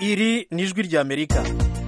iri ni ijwi ry'amerika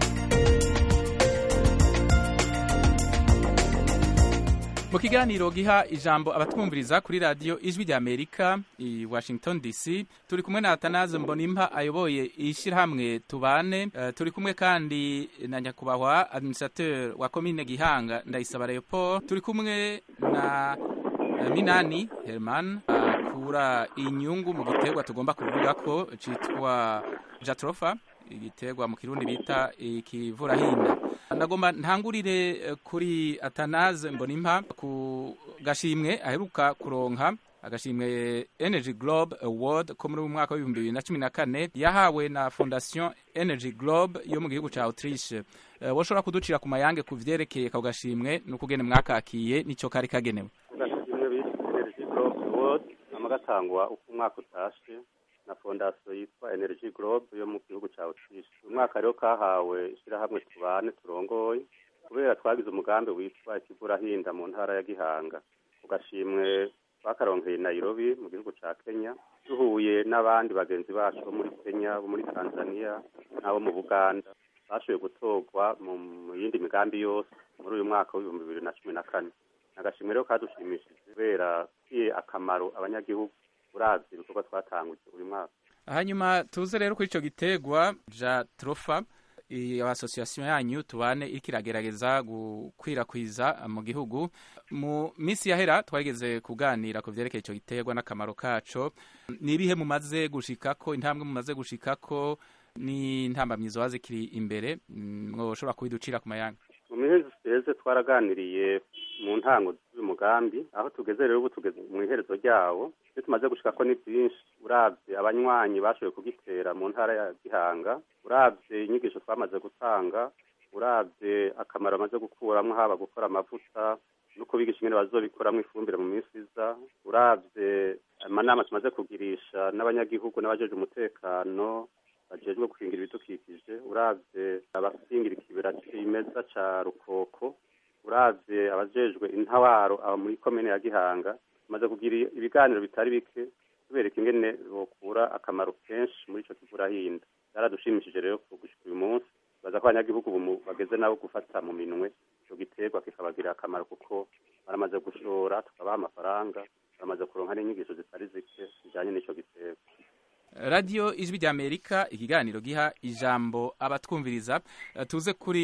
mu kiganiro giha ijambo abatwumviriza kuri radiyo ijwi rya amerika i washington dc turi kumwe na atanaze mbonimpa ayoboye ishyirahamwe tubane uh, turi kumwe kandi na nyakubahwa administrateur wa komine gihanga ndayisaba leopold turi kumwe na uh, minani herman akura uh, inyungu mu giterwa tugomba kuvuga ko citwa jatrofa igiterwa mu kirundi bita ikivurahinda ndagomba ntangurire kuri atanaze mbonimpa ku gashimwe aheruka kuronka agashimwe energy globe award ko muri mwaka w'ibihumbi bibiri na cumi na kane yahawe na fondation energy globe yo mu gihugu ca autriche uh, woshobora kuducira ku mayange ku vyerekeye ako gashimwe n'ukugene mwakakiye nico kari kagenewe agashimwe bita energy globe award amagatangwa uko umwaka utashe na fondasiyo yitwa energy globe yo mu gihugu cya autriche uyu mwaka rero kahawe ishyirahamwe tubane turongoye kubera twagize umugambi witwa ikivurahinda mu ntara ya gihanga ku gashimwe twakaronkeye nairobi mu gihugu cya kenya duhuye n'abandi bagenzi bacu bo muri kenya bo muri tanzania n'abo mu buganda bashoboye gutorwa mu yindi migambi yose muri uyu mwaka w'ibihumbi bibiri na cumi na kane agashimwe rero kadushimishije kubera kiye akamaro abanyagihugu urazi ibikorwa twatanguje uyu mwaka hanyuma tuze rero kuri ico gitegwa ja trofa iyo asosiyasiyo yanyu tubane iriko iragerageza gukwirakwiza mu gihugu mu minsi yahera twageze kuganira ku vyerekeye ico gitegwa n'akamaro kaco ni ibihe mumaze gushikako intambwe mumaze gushikako n'intambamyi zoba zikiri imbere mwoshobora kubiducira ku mayanga mu mihezi ziteze twaraganiriye mu ntango z'uyu mugambi aho tugeze rero ubu tugeze mu iherezo ryawo ibyo tumaze gushika ko ni byinshi urabye abanywanyi bashoboye kugitera mu ntara ya gihanga urabye inyigisho twamaze gutanga urabye akamaro bamaze gukuramo haba gukora amavuta no kubigisha ingene bazobikoramo ifumbire mu minsi iza urabye amanama tumaze kugirisha n'abanyagihugu n'abajeje umutekano bajejwe gukingira ibidukikije uravye abakingira ikibera cimeza ca rukoko uravye abajejwe intawaro aba muri komine ya gihanga tumaze kugira ibiganiro bitari bike tubereka ingene bokura akamaro kenshi muri ico kivurahinda byaradushimishije rero gushika uyu munsi baza ko abanyagihugu bageze nabo gufata mu minwe ico giterwa kikabagirira akamaro kuko baramaze gushora tukabaha amafaranga baramaze kuronka n'inyigisho zitari zike zijanye n'ico giterwa radiyo ijwi rya amerika ikiganiro giha ijambo abatwumviriza tuze kuri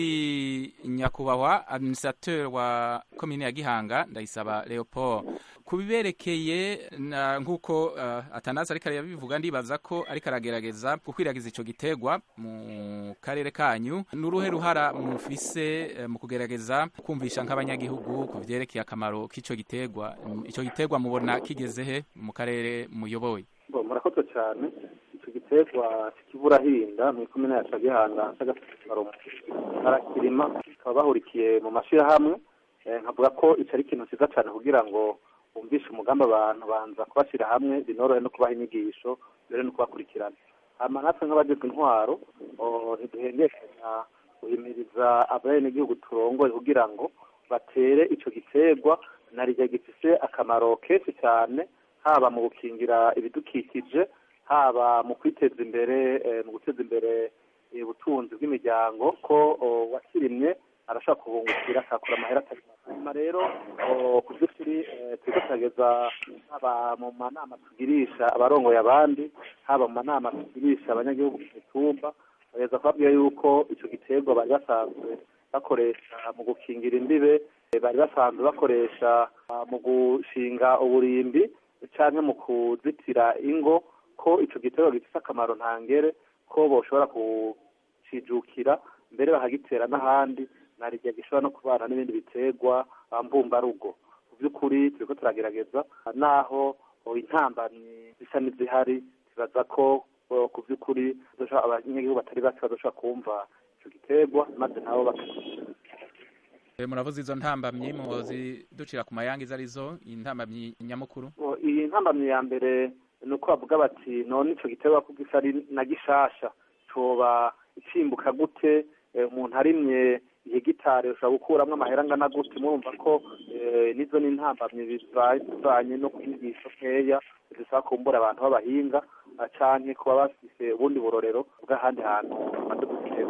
nyakubahwa administrateur wa komine ya gihanga ndayisaba leopold ku biberekeye nk'uko uh, atanasi ariko arabivuga ndibaza ko ariko aragerageza gukwiragiza ico gitegwa mu karere kanyu n'uruhe ruhara mufise uh, mu kugerageza kumvisha nk'abanyagihugu ku vyerekeye akamaro k'ico gitegwa ico gitegwa mubona kigeze he mu karere muyoboye murakoze cyane icyo giterwa k'ikivurahinda mu ikomine ya cagihanga c'agasarumu barakirima bakaba bahurikiye mu mashirahamwe nkavuga ko ico ari ikintu ciza cane kugira ngo bumvishe umugambi abantu banza kubashyira hamwe binorohe no kubaha inyigisho mbere no kubakurikirana hama natwe nk'abajejwe intwaro ntiduhengekanya guhimiriza abenegihugu turongoye kugira ngo batere ico giterwa narirya gifise akamaro kenshi cyane haba mu gukingira ibidukikije haba mu kwiteza imbere mu guteza imbere ubutunzi bw'imiryango ko wakirimye arashobora kubungukira akakora amahera atari hanyuma rero ku byo turi turiko turageza haba mu manama tugirisha abarongoye abandi haba mu manama tugirisha abanyagihugu mu mitumba bageza kubabwira yuko ico giterwa bari basanzwe bakoresha mu gukingira imbibe bari basanzwe bakoresha mu gushinga uburimbi canke mu kuzitira ingo ko ico giterwa gifise akamaro ntangere ko boshobora kucijukira mbere bakagitera n'ahandi narirya gishobora no kubana n'ibindi biterwa mbumbarugo mu by'ukuri turiko turagerageza naho intambamyi zisa n'izihari tubaza ko ku by'ukuri abanyagihugu batari bake bazoshobora kumva ico giterwa maze nabo muravuze izo ntambamyi muzi ducira ku mayanga izo arizo intambamyi nyamukuru iyi ntambamyi ya mbere ni uko bavuga bati none ico giterwa ko gisa ari na gishasha coba icimbuka gute umuntu arimye ihegitari ushobora gukuramwo amahera angana gute murumva ko nizo ni intambamyi bivanye no kwigisha nkeya zisaba kumbura abantu b'abahinga canke kuba bafise ubundi burorero bw'ahandi hantu bamaze gutera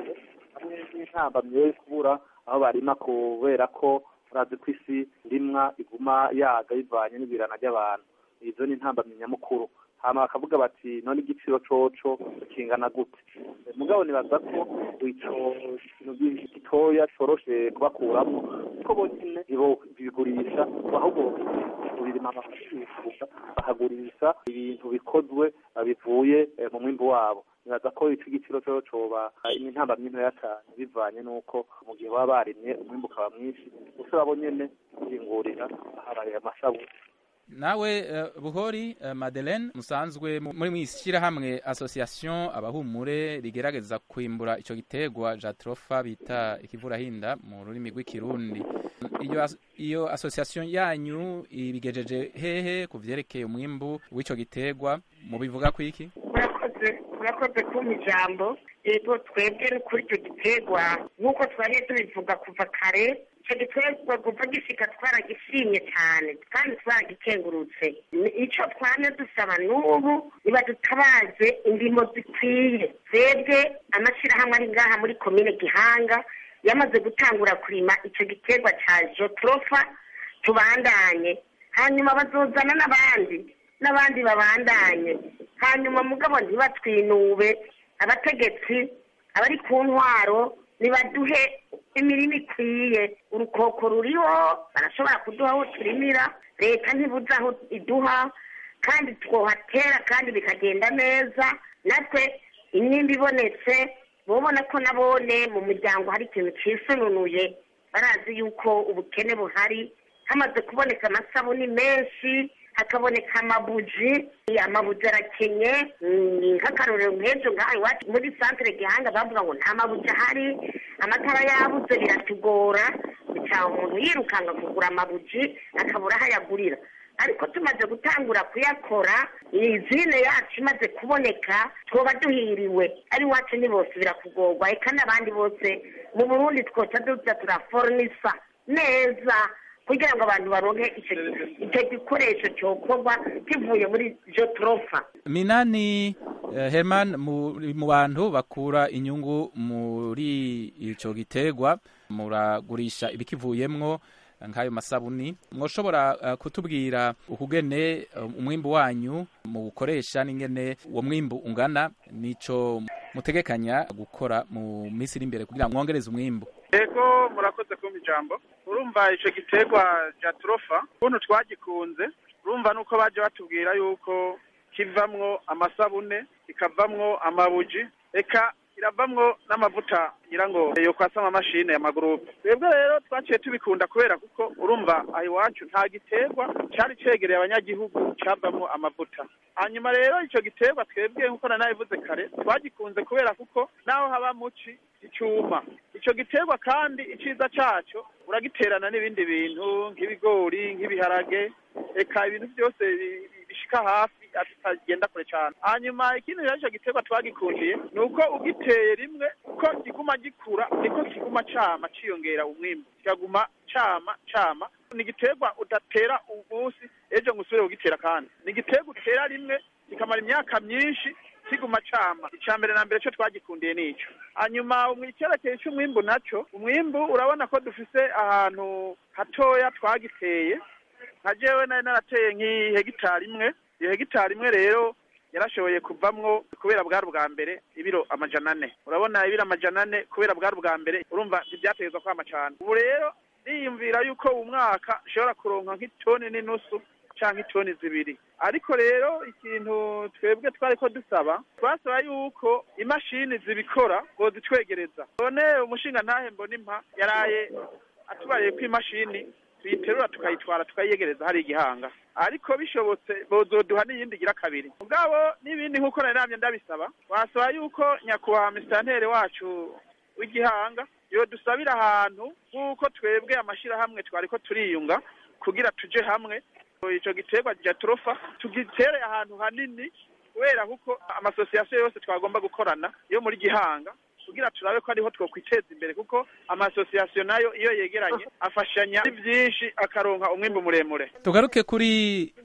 intambamyi yo kubura aho barima kubera ko urazi ko isi ndimwa iguma yaga bivanye n'ibirana ry'abantu izo ni intambamyi nyamukuru hama bakavuga bati none igiciro coco kingana gute mugabo nibaza ko ico kintu gitoya coroshe kubakuramwo kuko bonyene ibo bigurisha ahubwo birima amafaranga bakagurisha ibintu bikozwe bivuye mu mwimbu wabo nibaza ko ico igiciro cyo coba intambamyi ntoya cane bivanye n'uko mu gihe baba barimye umwimbu ukaba mwinshi gusa babo nyene kwingurira habaye amashabu nawe uh, buhori uh, madeleine musanzwe muri mwishyirahamwe association abahumure rigerageza kwimbura ico gitegwa jatrofa bita ikivurahinda mu rurimi rw'ikirundi iyo iyo association yanyu ibigejeje hehe ku vyerekeye umwimbu w'ico gitegwa mubivuga kwiki murakoze murakoze kumpa ijambo yego twebwe kuri icyo gitegwa nk'uko twariye tubivuga kuva kare icyo gitegwa kuva gishika twaragishimye cyane kandi twaragikengurutse icyo twame dusaba n'ubu niba dutabaze indimo zikwiye twebwe amashyirahamwe ari ngaha muri komine gihanga yamaze gutangura kurima icyo gitegwa cya jotrofa tubandanye hanyuma bazozana n'abandi n'abandi babandanye hanyuma mugabo ntibatwinube abategetsi abari ku ntwaro nibaduhe imirima ikwiye urukoko ruriho barashobora kuduha aho turimira leta ntibuze aho iduha kandi twohatera kandi bikagenda neza natwe imyimba ibonetse bobona ko nabone mu muryango hari ikintu cisununuye barazi yuko ubukene buhari hamaze kuboneka amasabuni menshi hakaboneka amabuji amabuji arakenye nk'akarorero nk'ejo ngaha iwacu muri santire gihanga bavuga ngo nta mabuji ahari amatara yabuze biratugora bicaha umuntu yirukanga kugura amabuji akabura aho ayagurira ariko tumaze gutangura kuyakora izine yacu imaze kuboneka twoba duhiriwe ari iwacu ni bose birakugorwa eka n'abandi bose mu burundi twoca duza turaforonisa neza kugira ngo abantu baronke icyo gikoresho cyokorwa kivuye muri jotrofa minani uh, herman mu bantu bakura inyungu muri ico gitegwa muragurisha ibikivuyemwo nk'ayo masabuni mwoshobora uh, kutubwira ukugene uh, umwimbu wanyu mu gukoresha n'ingene uwo mwimbu ungana nico mutegekanya gukora mu minsi iri imbere kugira mwongereze umwimbu yego murakoze kumpa ijambo urumva ico giterwa ja trofa ukuntu twagikunze urumva nuko baje batubwira yuko kivamwo amasabune kikavamwo amabuji eka iravamwo n'amavuta ngira ngo yo kwasama amamashine ya magurupe twebwe rero twaciye tubikunda kubera kuko urumva aho iwacu nta giterwa cari cegereye abanyagihugu cavamwo amavuta hanyuma rero ico giterwa twebwe nkuko nanabivuze kare twagikunze kubera kuko naho haba muci icuma ico giterwa kandi iciza caco uragiterana n'ibindi bintu nk'ibigori nk'ibiharage eka ibintu byose bishika hafi atagenda kure cyane hanyuma ikindi rero ico giterwa twagikundiye ni uko ugiteye rimwe uko kiguma gikura niko kiguma cama ciyongera umwimbu kikaguma cama cama ni igiterwa udatera umunsi ejo ngo usubire kugitera kandi ni igiterwa utera rimwe kikamara imyaka myinshi kiguma cama ica mbere na mbere cyo twagikundiye nico hanyuma icyerekeye cy'umwimbu naco umwimbu urabona ko dufise ahantu hatoya twagiteye nka jewe nari narateye nk'ihegitari imwe iyo hegitari imwe rero yarashoboye kuvamwo kubera bwari ubwa mbere ibiro amajana ane urabona ibiro amajana ane kubera bwari ubwa mbere urumva ntibyategezwa kwama cane ubu rero niyumvira yuko uwu mwaka nshobora kuronka nk'itoni n'inusu canke itoni zibiri ariko rero ikintu twebwe twariko dusaba twasaba yuko imashini zibikora ngo zitwegereza none umushinga ntahe mbona impa yaraye atubariye ko imashini tuyiterura tukayitwara tukayiyegereza hari igihanga ariko bishobotse bozoduha n'iyindi igira kabiri mugabo n'ibindi nk'uko nari namye ndabisaba wasaba yuko nyakubahwa misitanteri wacu w'igihanga yo dusabira ahantu nk'uko twebwe amashyirahamwe twariko turiyunga kugira tuje hamwe ico giterwa ja trofa tugitere ahantu hanini kubera kuko amasosiyasiyo yose twagomba gukorana yo muri gihanga kugira turabe ko ariho twokwiteza imbere kuko amasosiyasiyo nayo iyo yegeranye afashanya byinshi akaronka umwimbu muremure tugaruke kuri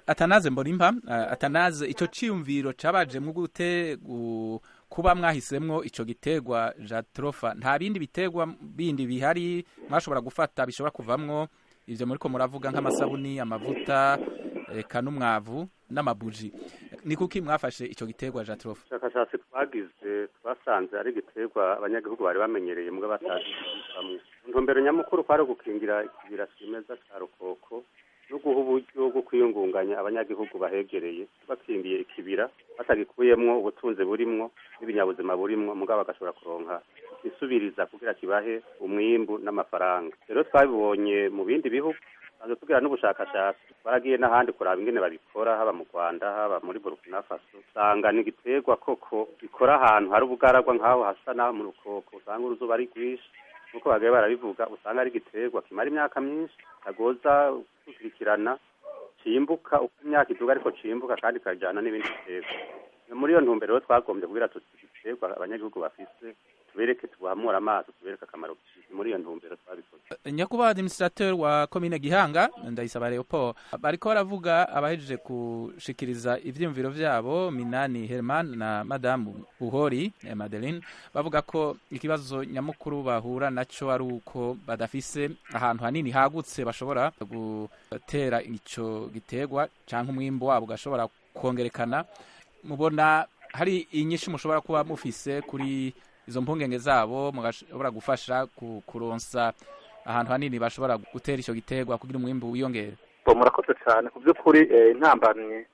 atanaze mbonimpa uh, atanaze ico ciyumviro cabajemwo gute gu, kuba mwahisemwo ico gitegwa jatrofa nta bindi bitegwa bindi bihari mwashobora gufata bishobora kuvamwo ivyo muriko muravuga nk'amasabuni amavuta eka n'umwavu n'amabuji ni kuki mwafashe ico gitegwa jatrofa ubushakashatsi twagize twasanze ari igiterwa abanyagihugu bari bamenyereye mbwa batazi bamwe intumbero nyamukuru kwari gukingira ikibira kimeza ca rukoko no guha uburyo bwo kwiyungunganya abanyagihugu bahegereye bakingiye ikibira batagikuyemwo ubutunzi burimwo n'ibinyabuzima burimwo mugabo bagashobora kuronka isubiriza kugira kibahe umwimbu n'amafaranga rero twabibonye mu bindi bihugu maze tugira n'ubushakashatsi baragiye n'ahandi kuraba ingene babikora haba mu Rwanda haba muri Burkina Faso usanga ni igiterwa koko gikora ahantu hari ubugaragwa nk'aho hasa naho mu rukoko usanga uruzuba ari rwinshi nk'uko bagaye barabivuga usanga ari igiterwa kimara imyaka myinshi kagoza gukurikirana cimbuka uko imyaka iduga ariko cimbuka kandi kajana n'ibindi biterwa muri iyo ntumbero rero twagombye kugira tuti igiterwa abanyagihugu bafise tubereke tubahamura amaso tubereke akamaro muri iyo ntumbero twabikoze nyakubahwa administrateur wa komine gihanga ndayisaba leopold bariko baravuga abahejeje gushikiriza ivyiyumviro vyabo minani herman na madamu buhori eh, madeline bavuga ko ikibazo nyamukuru bahura naco ari uko badafise ahantu hanini hagutse bashobora gutera ico giterwa canke umwimbu wabo ugashobora kongerekana mubona hari inyinshi mushobora kuba mufise kuri izo mpungenge zabo mugashobora gufasha kuronsa ahantu hanini bashobora gutera icyo giterwa kugira umwimbu wiyongere murakoze cyane ku by'ukuri intambamye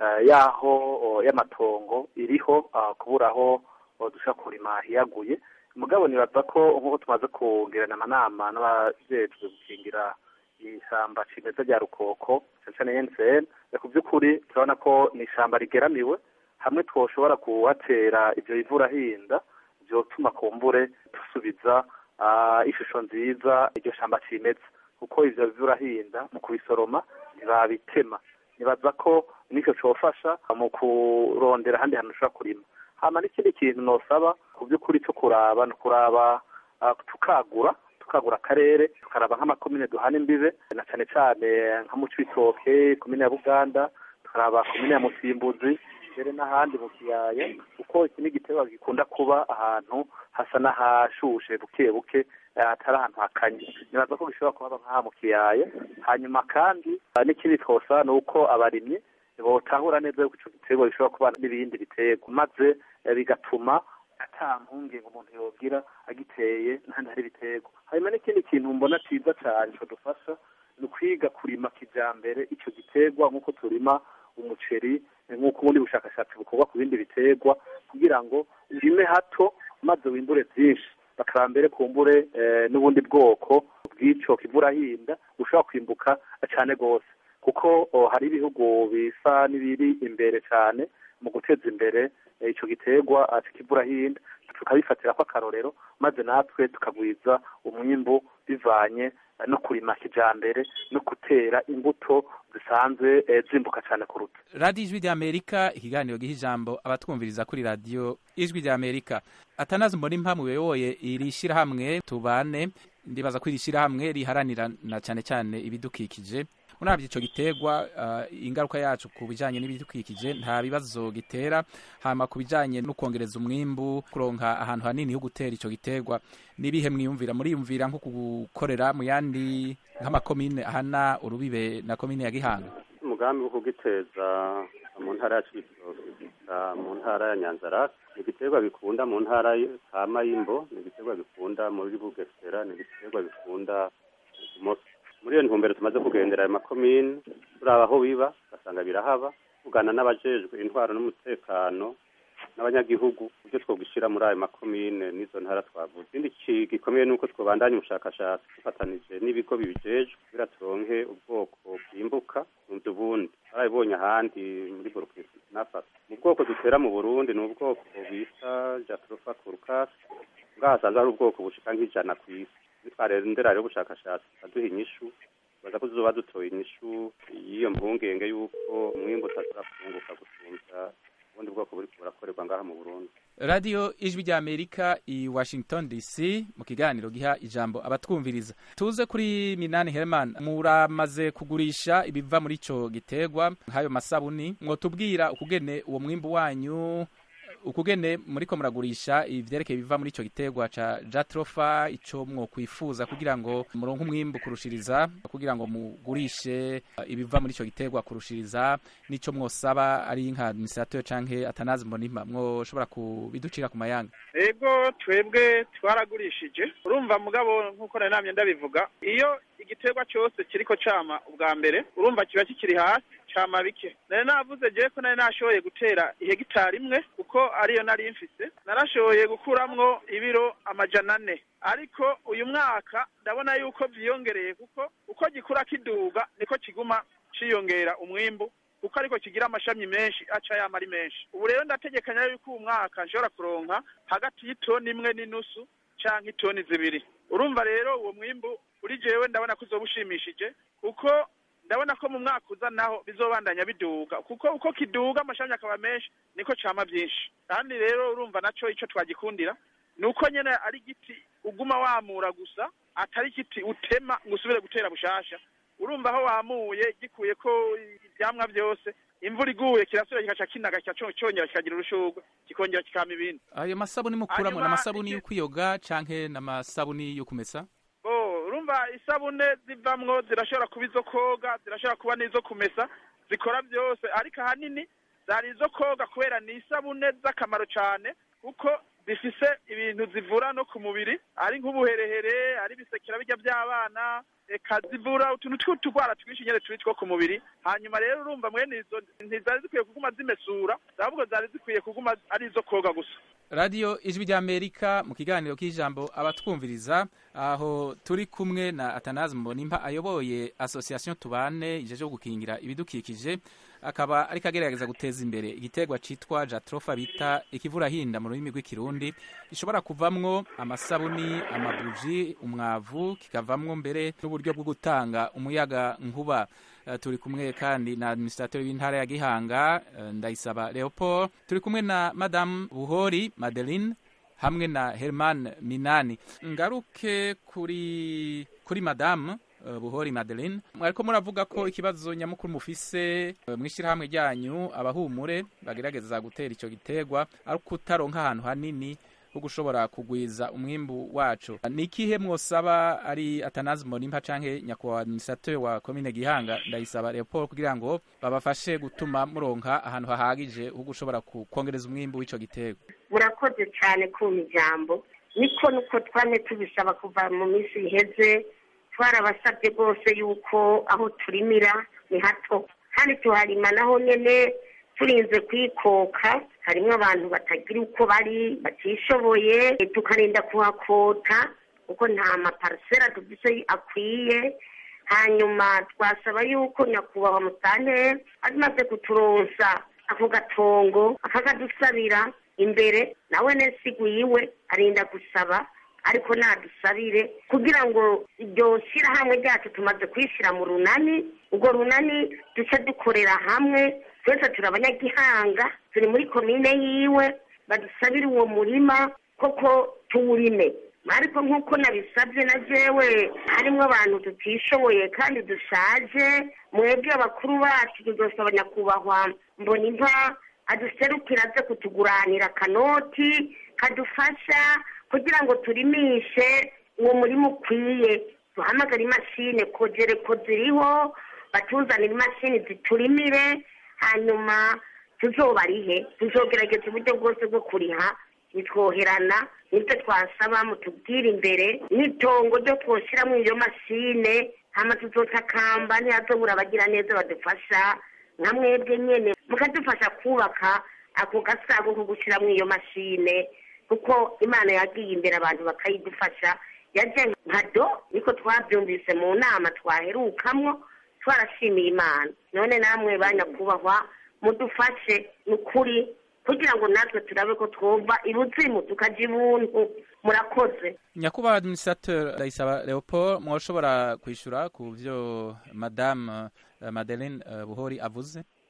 y'aho y'amatongo iriho kubura aho dushobora kurima hiyaguye mugabo nibaza ko nk'uko tumaze kugirana amanama n'abajejwe gukingira ishyamba cimeza rya rukoko cyane cyane ensn ku by'ukuri turabona ko ni ishyamba rigeramiwe hamwe twoshobora kuhatera ibyo bivurahinda byotuma kumbure dusubiza ishusho nziza iryo shamba cimeza kuko ivyo bivurahinda mu kubisoroma ntibabitema nibaza ko nicyo cofasha mu kurondera ahandi hantu ushobora kurima hama n'ikindi kintu nosaba ku by'ukuri cyo kuraba ni ukuraba tukagura tukagura akarere tukaraba nk'amakomine duhana imbibe na cane cane nka mu cibitoke komine ya buganda tukaraba komine ya musimbuzi mbere n'ahandi mu kiyaya kuko iki ni igiterwa gikunda kuba ahantu hasa n'ahashushe buke buke atari ahantu hakanye nibaza ko gishobora kuhaba nk'aha mu kiyaya hanyuma kandi n'ikindi twosa ni uko abarimyi botahura neza yuko ico giterwa gishobora kuba n'ibindi biterwa maze bigatuma ata mpungenge umuntu yogira agiteye n'ahandi hari ibiterwa hanyuma n'ikindi kintu mbona ciza cane codufasha ni ukwiga kurima kijambere ico giterwa nk'uko turima umuceri nk'uko ubundi bushakashatsi bukorwa ku bindi biterwa kugira ngo urime hato maze wimbure byinshi bakaba mbere kumbure n'ubundi bwoko bw'ico kivurahinda bushobora kwimbuka cyane rwose kuko hari ibihugu bisa n'ibiri imbere cyane mu guteza imbere ico giterwa kivurahinda tukabifatira ko akarorero maze natwe tukagwiza umwimbu bivanye no kurima kijambere no gutera imbuto zisanzwe zimbuka cyane kuruta radiyo ijwi rya amerika ikiganiro giha ijambo abatwumviriza kuri radiyo ijwi rya amerika atanazi mbona impamvu uyoboye iri shyirahamwe tubane ndibaza ko iri shyirahamwe riharanira na cyane cyane ibidukikije urabye icyo giterwa ingaruka yacu ku bijyanye n'ibidukikije nta bibazo gitera hama ku bijyanye no kongereza umwimbu kuronka ahantu hanini ho gutera icyo giterwa n'ibihe mwiyumvira muriyumvira nko gukorera mu yandi nk'amakomine ahana urubibe na komine ya gihanga umugambi wo kugiteza mu ntara ya cibitoke mu ntara ya nyanzarake ni igiterwa bikunda mu ntara ka mayimbo ni igiterwa bikunda muri bugesera ni igiterwa bikunda imoso muri iyo ntumbero tumaze kugendera ayo makomine turaba aho biba ugasanga birahaba tugana n'abajejwe intwaro n'umutekano n'abanyagihugu ibyo twogishyira muri ayo makomine n'izo ntara twavuze ikindi gikomeye ni uko twabandanya ubushakashatsi dufatanije n'ibigo bibijejwe kugira turonke ubwoko bwimbuka bunze ubundi barabibonye ahandi muri burkina faso mu bwoko dutera mu burundi ni ubwoko bita jatrofa kurukasi ngaho hasanzwe hari ubwoko bushika nk'ijana ku isi nitwarendera rero ubushakashatsi aduha inyishu baza ko tuzoba dutoye inyishu y'iyo mpungenge y'uko umwimbu utashobora kunguka gusumvya ubundi bwoko buri burakorerwa ngaha mu burundi radiyo ijwi rya amerika i washington dc mu kiganiro giha ijambo abatwumviriza tuze kuri minani herman muramaze kugurisha ibiva muri ico gitegwa nk'ayo masabuni mwotubwira ukugene uwo mwimbu wanyu ukugene muriko muragurisha ivyerekeye biva muri ico gitegwa ca jatrofa ico mwokwifuza kugira ngo muronke umwimbu kurushiriza kugira ngo mugurishe ibiva muri ico gitegwa kurushiriza nico mwosaba ari nka administrateur canke atanazi mbonimpa mwoshobora kubiducira ku mayanga ego twebwe twaragurishije urumva mugabo nk'uko nari namye ndabivuga iyo igiterwa cyose kiriko cama ubwa mbere urumva kiba kikiri hasi cama bike nari navuze jewe ko nari nashoboye gutera ihegitari imwe kuko ariyo nari mfise narashoboye gukuramwo ibiro amajana ane ariko uyu mwaka ndabona yuko vyiyongereye kuko uko gikura kiduga niko kiguma ciyongera umwimbu kuko ariko kigira amashami menshi aca yama ari menshi ubu rero ndategekanya yuko uyu mwaka nshobora kuronka hagati y'itoni imwe n'inusu canke itoni zibiri urumva rero uwo mwimbu uri jewe ndabona ko uzoba ushimishije kuko ndabona ko mu mwaka uza naho bizobandanya biduga kuko uko kiduga amashami akaba menshi niko cama vyinshi kandi rero urumva naco ico twagikundira ni uko nyene ari igiti uguma wamura gusa atari igiti utema ngo usubire gutera bushasha urumva aho wamuye gikuye ko ivyamwa vyose imvura iguye kirasubira kikaca kinaga cyongera kikagira urushurwe kikongera kikama ibindi ayo masabuni mukuramo Hanyuma n'amasabuni iki- yo kwiyoga canke n'amasabuni yo kumesa Oh, urumva isabune zivamwo zirashobora kuba izo koga zirashobora kuba n'izo kumesa zikora byose ariko ahanini zari izo koga kubera ni isabune z'akamaro cyane kuko zifise ibintu zivura no ku mubiri ari nk'ubuherehere ari ibisekera bijya by'abana eka zivura utuntu tw'utugwara twinshi nyene turi two ku mubiri hanyuma rero urumva mwene izo ntizari zikwiye kuguma zimesura ahubwo zari zikwiye kuguma ari izo koga gusa radiyo ijwi rya amerika mu kiganiro k'ijambo abatwumviriza aho turi kumwe na atanazi mbonimpa ayoboye association tubane ijeje gukingira ibidukikije akaba ariko agerageza guteza imbere igiterwa citwa jatrofa bita ikivurahinda mu rurimi rw'ikirundi gishobora kuvamwo amasabuni amabuji umwavu kikavamwo mbere n'uburyo bwo gutanga umuyaga nkuba Eh, turi kumwe kandi na administrateur w'intara ya Gihanga eh, Ndayisaba Leopold turi kumwe na Madame Buhori Madeline hamwe na Herman Minani ngaruke kuri kuri Madame eh, Buhori Madeline mwariko muravuga ko ikibazo nyamukuru mufise eh, mwishirahamwe ryanyu abahumure bagerageza gutera ico gitegwa ari kutaronka ahantu hanini ho gushobora kugwiza umwimbu wacu ni ikihe mwosaba ari atanazi mbonimpa canke nyakubahwa administrateur wa komine gihanga ndayisaba leopold kugira ngo babafashe gutuma muronka ahantu hahagije ho gushobora ku- kwongereza umwimbu w'ico gitego murakoze cyane kumpa ijambo niko nuko twame tubisaba kuva mu minsi iheze twarabasabye rwose yuko aho turimira ni hato kandi tuharima naho nyene turinze kwikoka harimo abantu batagira uko bari batishoboye tukarinda kuhakota kuko nta maparisera dufise akwiye hanyuma twasaba yuko nyakubahwa mutane amaze kuturonsa ako gatongo akakadusabira imbere nawe nesigu yiwe arinda gusaba ariko nadusabire kugira ngo iryo shyirahamwe ryacu tumaze kwishyira mu runani urwo runani duce dukorera hamwe twese turi abanyagihanga turi muri komine yiwe badusabire uwo murima koko tuwurime ariko nk'uko nabisabye na jewe harimo abantu tutishoboye kandi dushaje mwebwe abakuru bacu tudosaba nyakubahwa mbona inka aduserukira aze kutuguranira akanoti kadufasha kugira ngo turimishe uwo murima ukwiye duhamagare imashini kogere ko ziriho batuzanire imashini ziturimire hanyuma tuzobarihe tuzogerageza uburyo bwose bwo kuriha bitwoherana nibyo twasaba mutubwire imbere n'itongo ryo twoshyiramo iyo mashine hama tuzotakamba ntihazobura abagira neza badufasha nka mwebwe nyene mukadufasha kubaka ako gasago ko gushyiramo iyo mashine kuko imana yagiye imbere abantu bakayidufasha yaje nka do niko twabyumvise mu nama twaherukamwo twarashimiye imana none namwe banyakubahwa mudufashe ni ukuri kugira ngo natwe turabe ko twumva ibuzimu tukaja ibuntu murakoze nyakubahwa administrateur ndayisaba leopold mwoshobora kwishura ku vyo madame eh, madeline eh, buhori avuze ku by'ukuri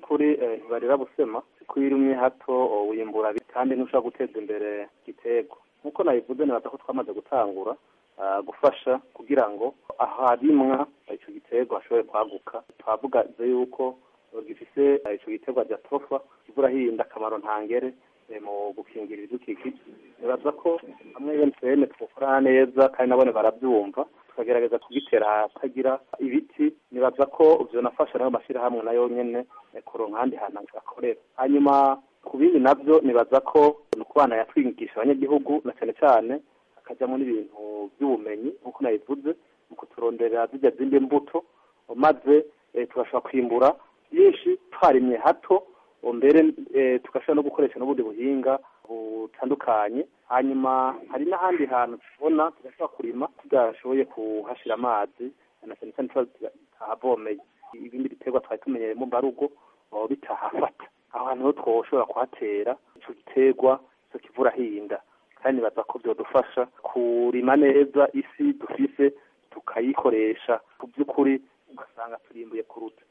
by'ukuri ntibarira busema ko iyo urimye hato wimbura kandi ntushobora guteza imbere igiterwa nk'uko nabivuze nibaza ko twamaze gutangura gufasha kugira ngo aharimwa icyo giterwa hashobore kwaguka twavuga yuko gifise icyo giterwa rya tofa kivura hirinda akamaro ntangere mu gukingira ibidukikije nibaza ko hamwe emutiyene twakorana neza kandi nabone barabyumva tukagerageza kugitera ahatagira ibiti nibaza ko vyonafasha nayo mashyirahamwe nayo nyene kuronka ahandi hantu akorera hanyuma ku bindi navyo nibaza ko ni ukubana yatwigisha abanyagihugu na cyane cyane hakajyamo n'ibintu by'ubumenyi nk'uko nabivuze mu kuturonderera zijya zindi mbuto maze tugashobora kwimbura byinshi twarimye hato mbere tugashobora no gukoresha n'ubundi buhinga butandukanye hanyuma hari n'ahandi hantu tubona tugashobora kurima tudashoboye kuhashyira amazi na cyane cyane tuba tutahavomeye ibindi biterwa twari tumenyereye mu mbarugo bitahafata aho hantu ho twoshobora kuhatera icyo giterwa icyo kivura hinda kandi nibaza ko byadufasha kurima neza isi dufise tukayikoresha ku by'ukuri ugasanga turimbuye kuruta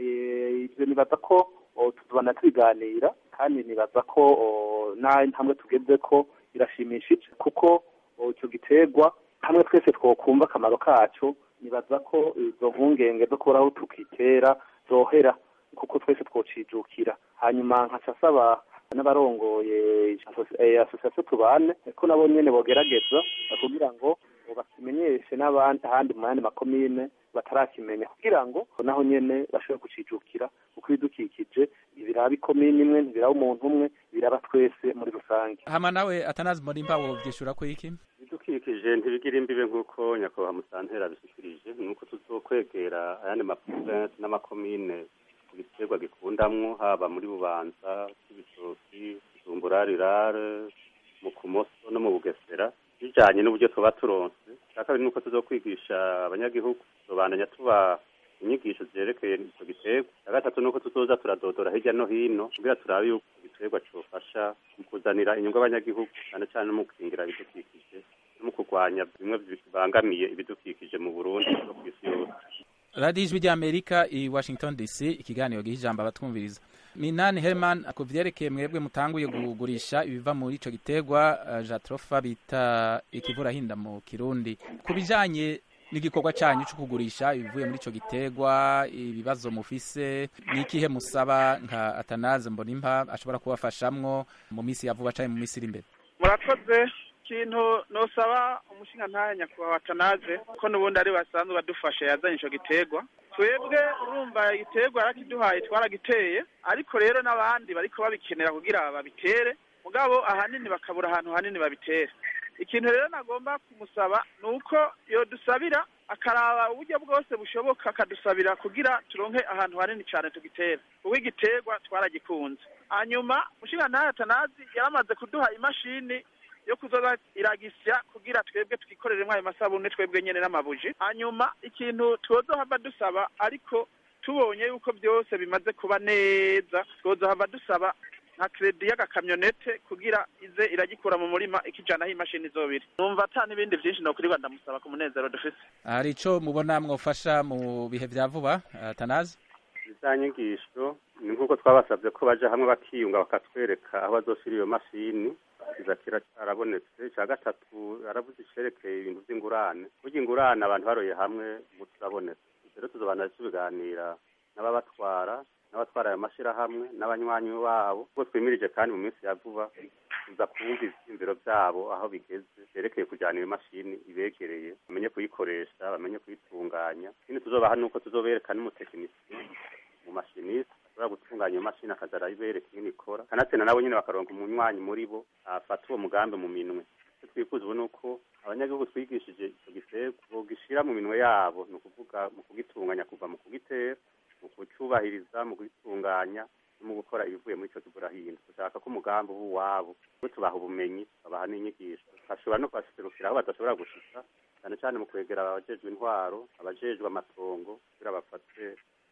ibyo nibaza ko tuzobana tubiganira kandi nibaza ko n'intambwe tugeze ko irashimishije kuko icyo giterwa hamwe twese twokumva akamaro kacyo nibaza ko izo mpungenge zo kuburaho tukitera zohera kuko twese twocijukira hanyuma nkaca asaba n'abarongoye asosiyasiyo tubane ko nabo nyene bogerageza kugira ngo bakimenyeshe n'abandi ahandi mu yandi makomine batarakimenya kugira ngo naho nyene bashobore kucijukira kuko ibidukikije ibiraba ikomine imwe ntibiraba umuntu umwe biraba twese muri rusange hama nawe atanazi murimba wovyishura ko iki ibidukikije ntibigira imbibe nk'uko nyakubahwa musantera abishikirije nuko tuzokwegera ayandi maprovinsi n'amakomine ibiterwa gikundamwo haba muri bubanza ibitoki zumbura rirare mu kumoso no mu bugesera bijanye n'uburyo tuba turonse cya kabiri nuko tuzokwigisha abanyagihugu tuzobandanya tuba inyigisho zerekeye ico giterwa cya gatatu nuko tuzoza turadodora hirya no hino kugira turabe yuko igiterwa cofasha mu kuzanira inyungu abanyagihugu cyane cyane no mu gukingira ibidukikije no mu kurwanya bimwe bibangamiye ibidukikije mu burundi no kw'isi yose radiyo ijwi ry'amerika i washington dc ikiganiro giha ijambo abatwumviriza minani herman ku vyerekeye mwebwe mutanguye kugurisha ibiva muri ico giterwa uh, jatrofa bita ikivurahinda mu kirundi ku bijanye n'igikorwa canyu co kugurisha ibivuye muri ico giterwa ibibazo mufise ni ikihe musaba nka atanaze mbonimpa ashobora kubafashamwo mu misi ya vuba canke mu misi iri imbere murakoze ikintu nosaba umushinga ntahe nyakubahwa atanaze ko n'ubundi ari basanzwe badufasha yazanye ico giterwa twebwe urumva igiterwa yarakiduhaye twaragiteye ariko rero n'abandi bariko babikenera kugira babitere mugabo ahanini bakabura ahantu hanini babitere ikintu rero nagomba kumusaba ni uko yodusabira akaraba uburyo bwose bushoboka akadusabira kugira turonke ahantu hanini cyane tugitera kuko igiterwa twaragikunze hanyuma mushinga ntahe atanazi yaramaze kuduha imashini yo kuzoza iragisya kugira twebwe twikoreremwo ayo masabune twebwe nyene n'amabuji hanyuma ikintu twozohava dusaba ariko tubonye yuko byose bimaze kuba neza twozohava dusaba nka kredi y'agakamyonete kugira ize iragikura mu murima ikijanaho imashini izobiri numva ata n'ibindi vyinshi nokurirwa ndamusaba ku munezero dufise hari ico mubona mwofasha mu bihe vya vuba atanazi za nyigisho ni nk'uko twabasabye ko baja hamwe bakiyunga bakatwereka aho bazoshira iyo mashini kiza kirarabonetse icya gatatu aravuze icerekeye ibintu vy'ingurane burya ingurane abantu baroye hamwe ubu turabonetse rero tuzobana tubiganira n'ababatwara n'abatwara ayo mashirahamwe n'abanywanyi babo ubwo twimirije kandi mu minsi ya vuba tuza kumva ivyiyumviro vyabo aho bigeze vyerekeye kujana iyo mashini ibegereye bamenye kuyikoresha bamenye kuyitunganya ikindi tuzobaha nuko tuzobereka n'umutekinisiye mu mashiniste ashobora gutunganya iyo mashini akaza arayibereka ingene ikora kanatsinda nabo nyene bakaronka umunywanyi muri bo afata uwo mugambi mu minwe icyo twifuza ubu ni uko abanyagihugu twigishije ico giterwa bogishira mu minwe yabo ni ukuvuga mu kugitunganya kuva mu kugitera mu kucubahiriza mu kugitunganya no mu gukora ibivuye muri ico kivurahinda dushaka ko umugambi uba uwabo kuko tubaha ubumenyi babaha n'inyigisho bashobora no kubashikirukira aho badashobora gushika cyane cyane mu kwegera abajejwe intwaro abajejwe amatongo kugira bafate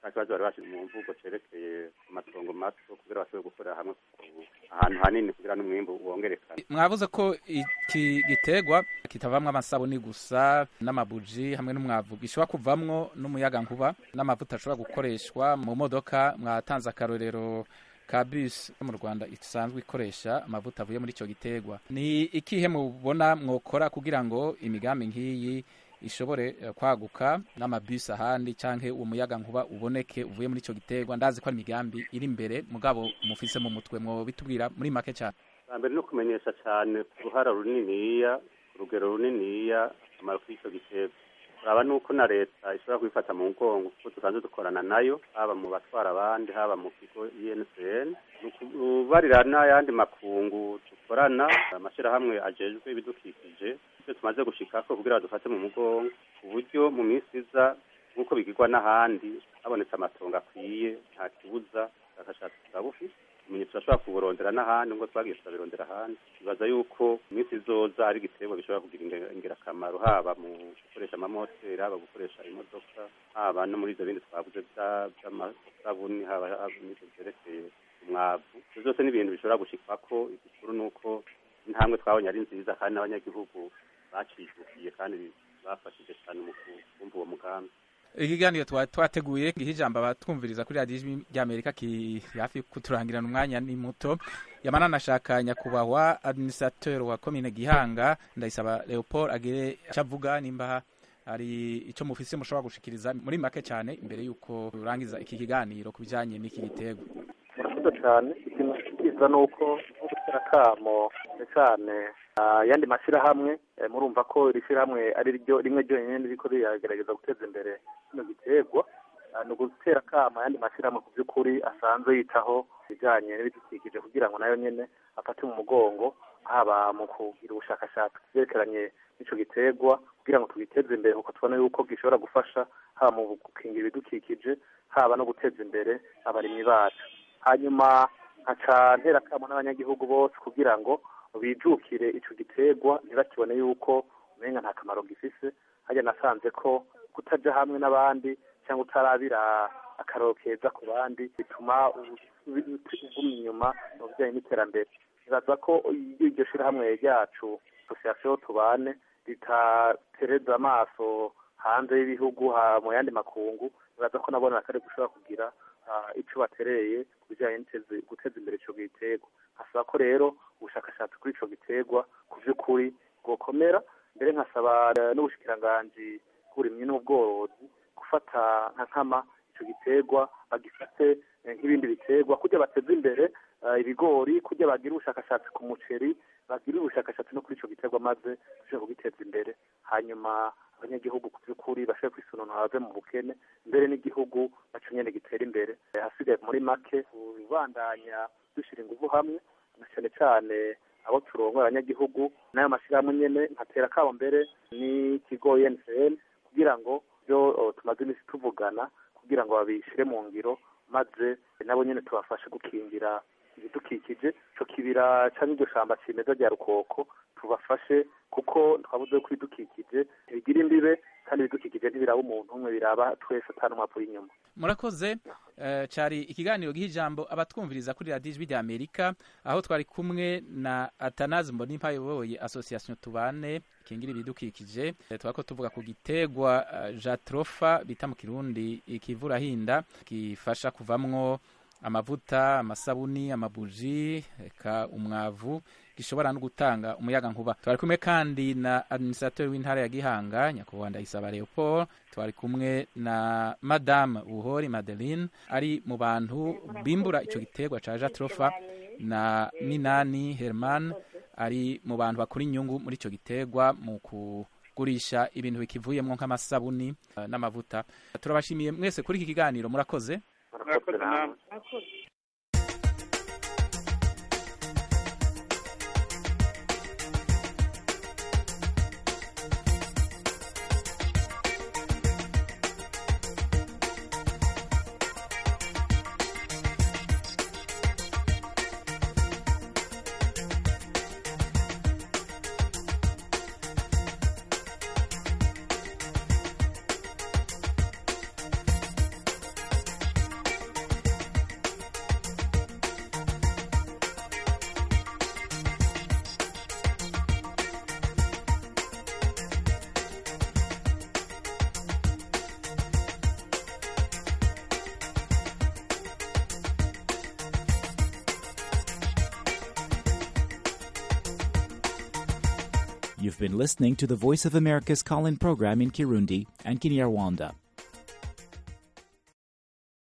nta kibazo bari bashize mu mvugo cerekeye amatongo mato kugira bashobore gukorera hamwe ahantu hanini kugira n'umwimbu wongerekane mwavuze ko iki giterwa kitavamwo amasabuni gusa n'amabuji hamwe n'umwavu gishobora kuvamwo n'umuyaga nkuba n'amavuta ashobora gukoreshwa mu modoka mwatanze akarorero ka bus yo mu Rwanda isanzwe ikoresha amavuta avuye muri ico giterwa ni ikihe mubona mwokora kugira ngo imigambi nk'iyi ishobore eh, kwaguka n'amabisi ahandi canke uwo muyaga nkuba uboneke uvuye muri ico giterwa ndazi ko ari imigambi iri imbere mugabo mufise mu mutwe mwo bitubwira muri make cyane bwa mbere no kumenyesha cyane ku ruhara runiniya urugero runiniya akamaro k'icyo giterwa uraba nuko na leta ishobora kubifata mu mugongo kuko dusanzwe dukorana nayo haba mu batwara abandi haba mu kigo INCN ni ukubarira n'ayandi makungu dukorana amashyirahamwe ajejwe ibidukikije ibyo tumaze gushikako kugira dufate mu mugongo ku buryo mu minsi iza nk'uko bigirwa n'ahandi habonetse amatongo akwiye nta kibuza ubushakashatsi bwa bufite umenye turashobora kuburondera n'ahandi ngo twagiye turabirondera ahandi bibaza yuko iminsi izoza ari igiterwa gishobora kugira inge- ingirakamaro haba mu gukoresha amamoteri haba gukoresha imodoka haba no muri ibyo bindi twavuze bya- by'amasabuni haba haba n'ibyo byerekeye umwavu ibyo byose ni ibintu bishobora gushikwako igikuru ni uko intambwe twabonye ari nziza kandi n'abanyagihugu bacijukiye kandi bafashije cyane mu kumva uwo mugambi ikiganiro twa- twateguye giha ijambo abatwumviriza kuri radiyo ijwi ry'amerika kiri hafi kuturangirana umwanya ni muto yamana nashaka nyakubahwa administrateur wa komine gihanga ndayisaba leopold agire icyo avuga nimba hari icyo mufise mushobora gushikiriza muri make cyane imbere y'uko turangiza iki kiganiro ku bijyanye n'iki gitego murakoze cyane ikintu cyiza ni uko nko gutera akamo cyane cyane ayandi mashyirahamwe eh, murumva ko iri shyirahamwe ari ryo rimwe ryonyine riko riragerageza guteza imbere kino giterwa Ah, ni ugutera akamo ayandi mashyirahamwe ku by'ukuri asanzwe yitaho ibijyanye n'ibidukikije kugira ngo nayo nyine afate mu mugongo haba mu kugira ubushakashatsi ku byerekeranye n'ico giterwa kugira ngo tugiteze imbere kuko tubona yuko gishobora gufasha haba mu gukingira ibidukikije haba no guteza imbere abarimyi bacu hanyuma nkaca ntera akamo n'abanyagihugu bose kugira ngo bijukire ico giterwa ntibakibone yuko umenga nta kamaro gifise harya nasanze ko kutaja hamwe n'abandi cyangwa utarabira akaroro keza ku bandi bituma uguma inyuma mu bijyanye n'iterambere nibaza ko iyo iryo shirahamwe ryacu association tubane ritatereza amaso hanze y'ibihugu ha- mu yandi makungu nibaza ko nabona kare gushobora kugira ah, ico batereye ku bijyanye n'iteze- guteza imbere ico giterwa nkasaba ko rero ubushakashatsi kuri ico giterwa ku vy'ukuri bwokomera mbere nkasaba eh, n'ubushikiranganji bw'uburimyi n'ubworozi gufata nka nkama ico giterwa bagifate eh, nk'ibindi biterwa kugira bateze imbere eh, ibigori kugira bagire ubushakashatsi ku muceri bagire ubushakashatsi no kuri ico giterwa maze dushobore kugiteza imbere hanyuma abanyagihugu ku by'ukuri bashobore kwisununura bave mu bukene mbere n'igihugu naco nyene gitera imbere Eh, hasigaye muri make kubandanya dushyira ingufu hamwe na cyane cyane abo turongoye abanyagihugu n'ayo mashyirahamwe nyene nkatera kabo mbere n'ikigo UNCN kugira ngo byo oh, tumaze iminsi tuvugana kugira ngo babishyire mu ngiro maze nabo nyene tubafashe gukingira ibidukikije ico kibira canke iryo shamba cimeza rya rukoko tubafashe kuko twabuze ko ibidukikije ntibigira imbibe kandi ibidukikije ntibiraba umuntu umwe biraba twese atanumwavu inyuma murakoze eh, cari ikiganiro giha ijambo abatwumviriza kuri radiyo ijwi rya amerika aho twari kumwe na atanazi mbonimpa ayoboye association tubane kingira ibidukikije Eh, twariko tuvuga ku gitegwa eh, jatrofa bita mu kirundi ikivurahinda gifasha kuvamwo amavuta amasabuni amabuji eka umwavu gishobora no gutanga umuyaga nkuba twari kumwe kandi na administrateur w'intara ya Gihanga nyakubahwa Ndayisaba Leopold twari kumwe na madame Buhori Madeline ari mu bantu bimbura ico giterwa ca Jatrofa na Minani Herman ari mu bantu bakora inyungu muri ico giterwa mu kugurisha ibintu bikivuyemwo nk'amasabuni eh, n'amavuta turabashimiye mwese kuri iki kiganiro murakoze murakoze namwe You've been listening to the Voice of America's call in program in Kirundi and Kinyarwanda.